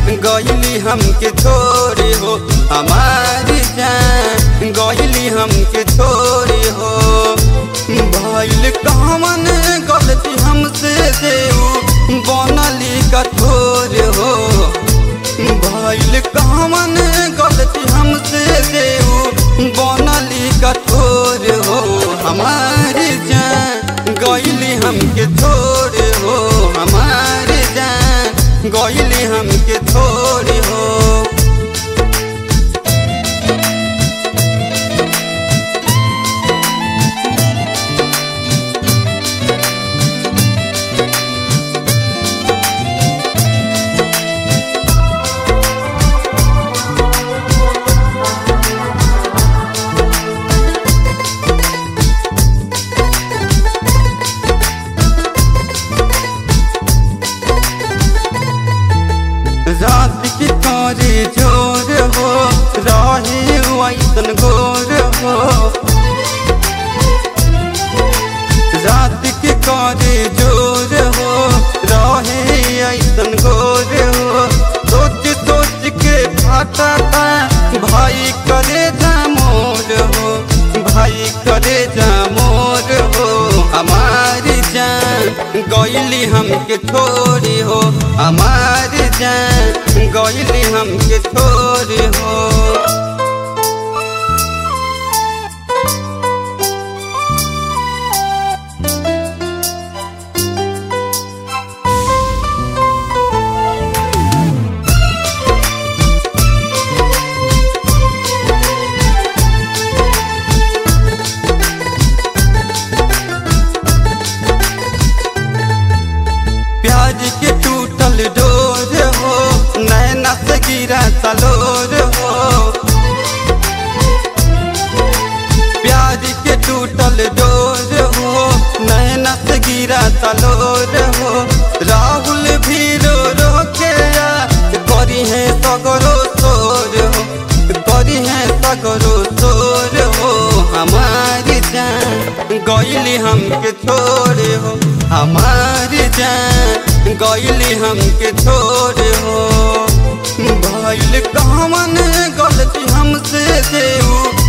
गईली हमके छोड़े हो हमारी जान गईली हमके छोड़े हो भइल कमन गलती हमसे देऊ बनली कठोर हो भइल कमन गलती हमसे देऊ बनली कठोर हो हमारी जान गईली हमके छोड़े हो हमारी जान गईली हमके छोड़े हो रात की तारे जोर हो राहे वैसन गोर हो रात की कारे जोर हो राहे ऐसन गोर हो सोच सोच के फाटा भाई करे जा मोर हो भाई करे जा मोर हो हमारी जान गईली हमके छोड़ी हो हमारी जान गईली हमके छोड़ी हो प्याज के टूटल डोर हो नैना से गिरा तलोर हो प्याज के टूटल डोर हो नैना से गिरा तलोर हो राहुल भी रो रो के आ, करी है सगरो सोर हो करी है सगरो सोर हो हमारी जान गईली हमके छोड़े हो हमारी जान गईली हमके छोड़े हो भइल कमन गलती हमसे देऊ